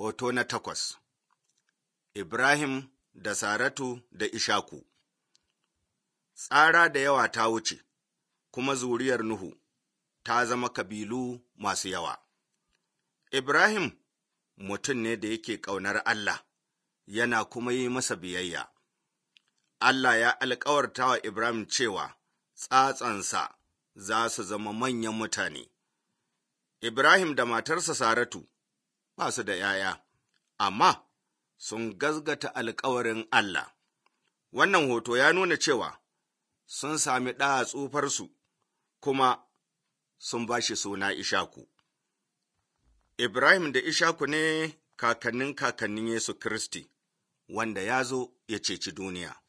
Hoto na takwas Ibrahim da Saratu da Ishaku Tsara da yawa ta wuce, kuma zuriyar Nuhu ta zama kabilu masu yawa. Ibrahim mutum ne da yake ƙaunar Allah, yana kuma yi masa biyayya. Allah ya alkawarta wa Ibrahim cewa tsatsansa za su zama manyan mutane. Ibrahim da matarsa Saratu ba su da ’ya'ya, amma sun gazgata alkawarin Allah. Wannan hoto ya nuna cewa sun sami ɗa a tsufarsu, kuma sun ba shi suna Ishaku. Ibrahim da Ishaku ne kakannin kakannin Yesu Kiristi, wanda ya zo ya ceci duniya.